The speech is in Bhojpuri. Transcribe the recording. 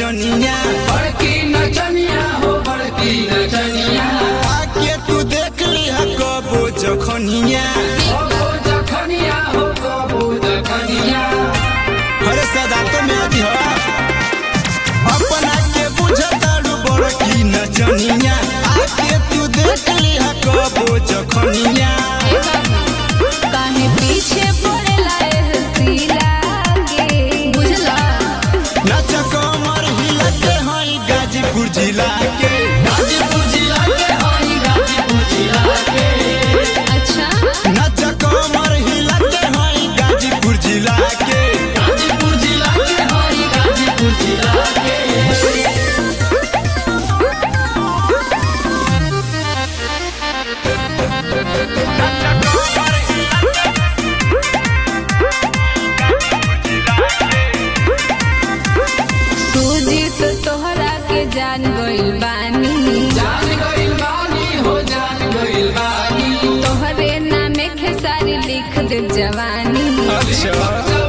नचनिया बड़की नचनिया हो बड़की नचनिया आके तू देख लिहा कबो जखनिया कबो जखनिया हो कबो जखनिया अरे सदा तो में अजी हो अपना के बुझताड़ू बड़की नचनिया आके तू देख लिहा कबो जखनिया ए बाबू काहे पीछे पड़ेला एह सीला के बुझला नच कमर हिला के हई गाजीपुर जिला के गाजीपुर जिला के हई गाजीपुर जिला के अच्छा नच कमर हिला के हई गाजीपुर जिला के गाजीपुर जिला के हई गाजीपुर जिला के सूजी तो तोहरा के जान गइल बानी जान गइल बानी हो जान गइल बानी तोहरे नामे खेसारी लिख दे जवानी अच्छा